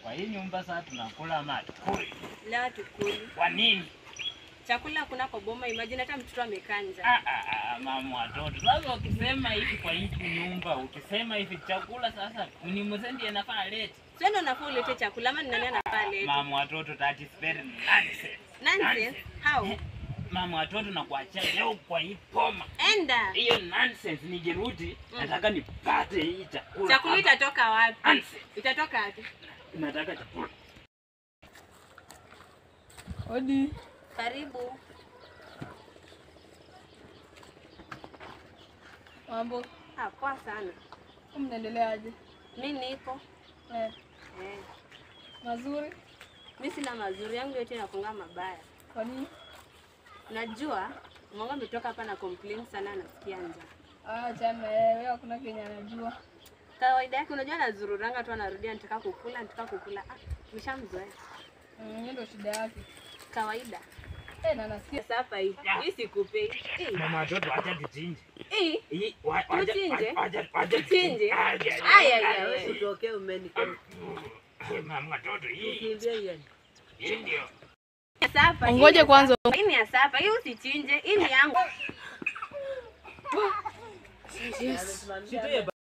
Kwa hii nyumba sasa tunakula matukuli. Leo tukuli. Kwa nini? Chakula kuna kwa boma, imagine hata mtoto amekanja. Ah, ah, ah, mama watoto. Sasa ukisema hivi kwa hii nyumba, ukisema hivi chakula sasa ni mzee ndiye anafaa lete. Sio ndo nafaa ulete chakula ama ni nani anafaa lete? Mama watoto that is very nonsense. Nonsense. How? Mama watoto na kuachia leo kwa hii poma. Enda. Hiyo nonsense nikirudi Mm. nataka nipate hii chakula. Chakula hapa. itatoka wapi? Nonsense. Itatoka wapi? Nataka chakula. Odi. Karibu. Mambo. Ah, poa sana. Mnaendeleaje? Mi niko. Eh, Eh. mazuri. Mi sina mazuri yangu yote inakunga mabaya. Kwa nini? Najua mwangu ametoka hapa na complain sana anasikia njaa. Ah, chana eh, wewe hakuna kenye anajua. Kawaida yake unajua anazururanga tu anarudi anataka kukula, anataka kukula. Ah, nishamzoea. Mm, hiyo ndio shida yake. Kawaida. Eh, na nasikia Sasa hapa hii. Hii sikupei. Hii. Mama watoto acha tuchinje. Hii. Hii wa- wacha- Tuchinje? wacha- wacha Tuchinje? Aje, aje. Aya ya wewe. Utokee umeniko Mama watoto hii. kimbia yani. Hii ndio. Sasa hapa. hii Ngoje ni kwanza. sapa. Hii ni ya sapa. Hii usichinje. Hii ni yangu. Amesimamia